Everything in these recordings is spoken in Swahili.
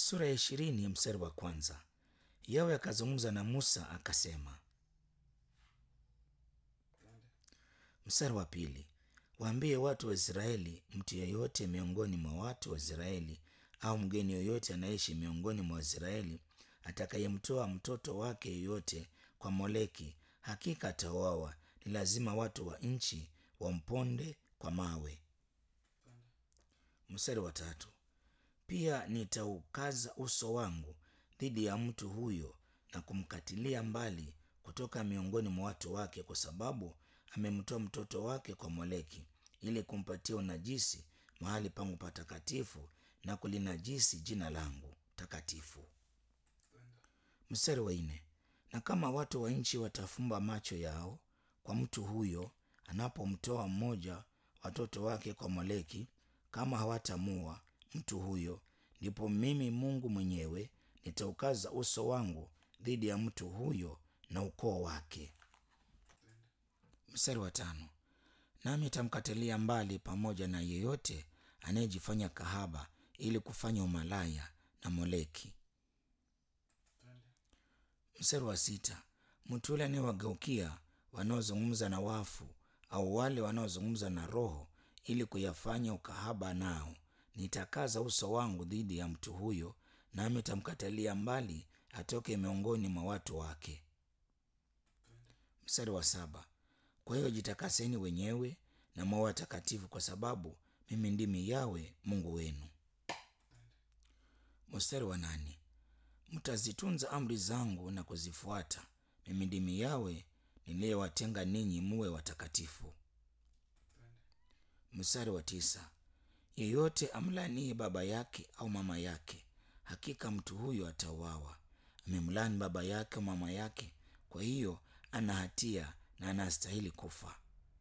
sura ya ishirini mstari wa kwanza. Yawe akazungumza na Musa akasema. Mstari wa pili, waambie watu wa Israeli, mtu yeyote miongoni mwa watu wa Israeli au mgeni yoyote anaishi miongoni mwa Waisraeli atakayemtoa mtoto wake yeyote kwa Moleki, hakika atauawa. Ni lazima watu wa nchi wamponde kwa mawe. Mstari wa tatu, pia nitaukaza uso wangu dhidi ya mtu huyo na kumkatilia mbali kutoka miongoni mwa watu wake, kwa sababu amemtoa mtoto wake kwa Moleki ili kumpatia unajisi mahali pangu patakatifu na kulinajisi jina langu takatifu. Mstari wa nne, na kama watu wa nchi watafumba macho yao kwa mtu huyo anapomtoa mmoja watoto wake kwa Moleki, kama hawatamua mtu huyo, ndipo mimi Mungu mwenyewe nitaukaza uso wangu dhidi ya mtu huyo na ukoo wake. Mstari wa tano, nami nitamkatilia mbali pamoja na yeyote anayejifanya kahaba ili kufanya umalaya na Moleki. Mstari wa sita, mtu yule anayewageukia wanaozungumza na wafu au wale wanaozungumza na roho ili kuyafanya ukahaba nao, nitakaza uso wangu dhidi ya mtu huyo, nami nitamkatalia mbali atoke miongoni mwa watu wake. Mstari wa saba, kwa hiyo jitakaseni wenyewe na mwe watakatifu, kwa sababu mimi ndimi Yawe Mungu wenu. Mstari wa nane, mtazitunza amri zangu na kuzifuata. Mimi ndimi Yawe niliyewatenga ninyi muwe watakatifu. Mstari wa tisa, yeyote amlanie baba yake au mama yake, hakika mtu huyo atauawa. Amemlani baba yake au mama yake, kwa hiyo ana hatia na anastahili kufa.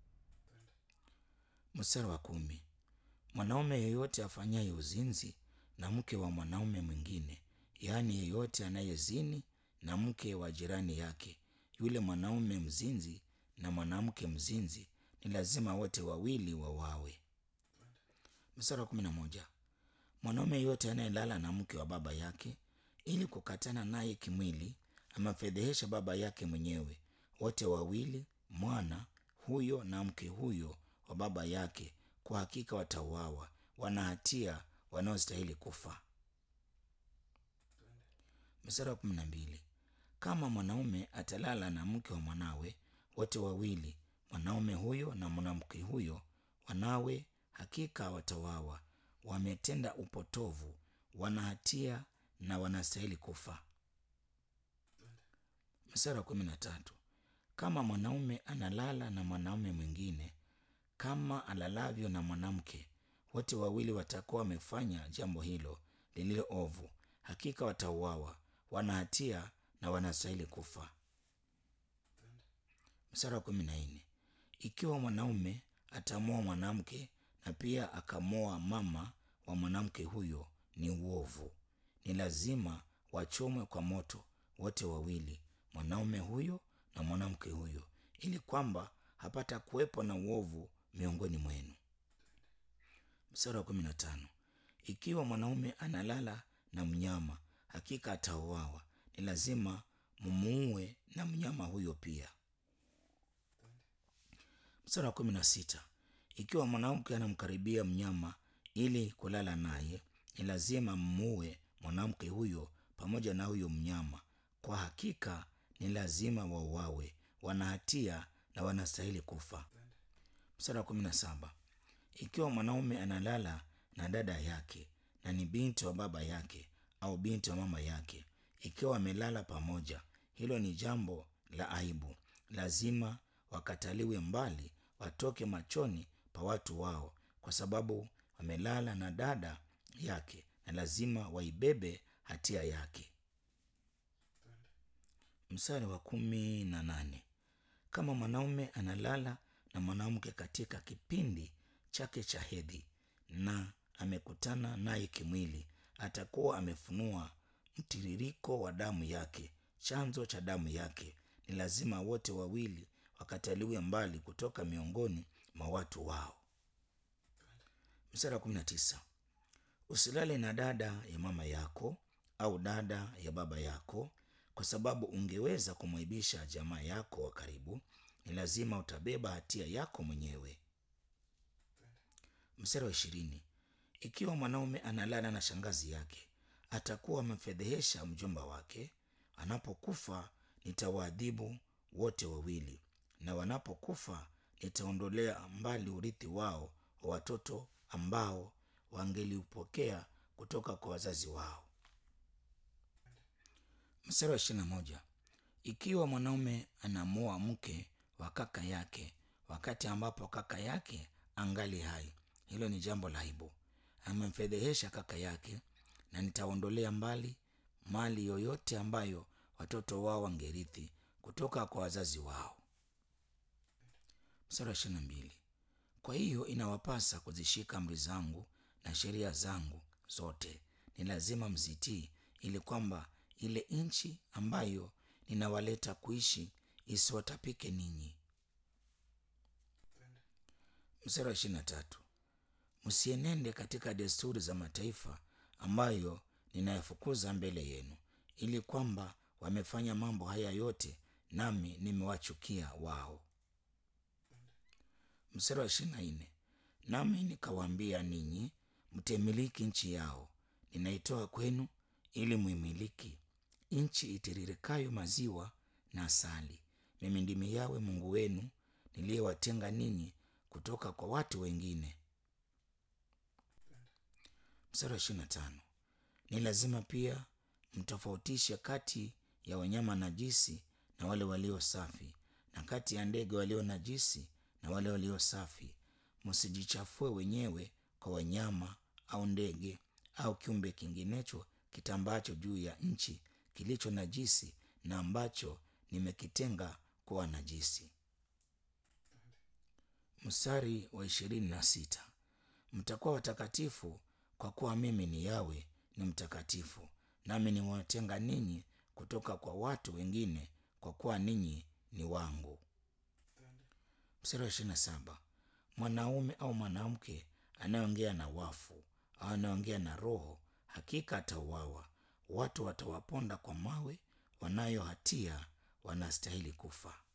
Mstari wa kumi, mwanaume yeyote afanyaye uzinzi na mke wa mwanaume mwingine, yaani yeyote anayezini na mke wa jirani yake, yule mwanaume mzinzi na mwanamke mzinzi, ni lazima wote wawili wawawe. Mstari wa kumi na moja, mwanaume yeyote anayelala na mke wa baba yake ili kukatana naye kimwili, amefedhehesha baba yake mwenyewe. Wote wawili, mwana huyo na mke huyo wa baba yake, kwa hakika watauawa, wana hatia wanaostahili kufa. Mstari wa kumi na mbili, kama mwanaume atalala na mke wa mwanawe, wote wawili, mwanaume huyo na mwanamke huyo, wanawe, hakika watauawa, wametenda upotovu, wana hatia na wanastahili kufa. Mstari wa kumi na tatu, kama mwanaume analala na mwanaume mwingine kama alalavyo na mwanamke, wote wawili watakuwa wamefanya jambo hilo lililo ovu, hakika watauawa, wana hatia na wanastahili kufa. Mstari wa kumi na nne, ikiwa mwanaume atamoa mwanamke na pia akamoa mama wa mwanamke huyo, ni uovu, ni lazima wachomwe kwa moto wote wawili, mwanaume huyo na mwanamke huyo, ili kwamba hapata kuwepo na uovu miongoni mwenu. Mstari wa kumi na tano, ikiwa mwanaume analala na mnyama, hakika atauawa, ni lazima mumuue na mnyama huyo pia. Mstari wa kumi na sita, ikiwa mwanamke anamkaribia mnyama ili kulala naye, ni lazima mmuue mwanamke huyo pamoja na huyo mnyama, kwa hakika ni lazima wauawe, wana hatia na wanastahili kufa. Mstari wa kumi na saba, ikiwa mwanaume analala na dada yake na ni binti wa baba yake au binti wa mama yake, ikiwa wamelala pamoja, hilo ni jambo la aibu, lazima wakataliwe mbali, watoke machoni pa watu wao, kwa sababu wamelala na dada yake, na lazima waibebe hatia yake. Mstari wa kumi na nane, kama mwanaume analala na mwanamke katika kipindi chake cha hedhi na amekutana naye kimwili, atakuwa amefunua mtiririko wa damu yake, chanzo cha damu yake. Ni lazima wote wawili wakataliwe mbali kutoka miongoni mwa watu wao. Mstari wa kumi na tisa, usilale na dada ya mama yako au dada ya baba yako, kwa sababu ungeweza kumwaibisha jamaa yako wa karibu, ni lazima utabeba hatia yako mwenyewe. Mstari wa ishirini. Ikiwa mwanaume analala na shangazi yake, atakuwa amemfedhehesha mjomba wake. Anapokufa nitawaadhibu wote wawili, na wanapokufa nitaondolea mbali urithi wao wa watoto ambao wangeliupokea kutoka kwa wazazi wao. Mstari wa ishirini na moja. Ikiwa mwanaume anamoa mke wa kaka yake wakati ambapo kaka yake angali hai, hilo ni jambo la aibu. Amemfedhehesha kaka yake, na nitaondolea mbali mali yoyote ambayo watoto wao wangerithi kutoka kwa wazazi wao. Mstari wa ishirini na mbili. Kwa hiyo inawapasa kuzishika amri zangu na sheria zangu zote, ni lazima mzitii, ili kwamba ile nchi ambayo ninawaleta kuishi isiwatapike ninyi. Mstari wa ishirini na tatu. Msienende katika desturi za mataifa ambayo ninayafukuza mbele yenu, ili kwamba wamefanya mambo haya yote, nami nimewachukia wao. Mstari wa ishirini na nne. Nami nikawaambia ninyi mtemiliki nchi yao, ninaitoa kwenu ili muimiliki, nchi itiririkayo maziwa na asali. Mimi ndimi Yawe Mungu wenu niliyewatenga ninyi kutoka kwa watu wengine. Mstari wa ishirini na tano. Ni lazima pia mtofautishe kati ya wanyama najisi na wale walio safi, na kati ya ndege walio najisi na wale walio safi. Msijichafue wenyewe kwa wanyama au ndege au kiumbe kinginecho kitambacho juu ya nchi kilicho najisi na ambacho nimekitenga kuwa najisi. Mstari wa ishirini na sita. Mtakuwa watakatifu kwa kuwa mimi ni Yawe ni mtakatifu, nami nimewatenga ninyi kutoka kwa watu wengine, kwa kuwa ninyi ni wangu. Mstari wa ishirini na saba. Mwanaume au mwanamke anayeongea na wafu au anayeongea na roho, hakika atauawa. Watu watawaponda kwa mawe, wanayo hatia wanastahili kufa.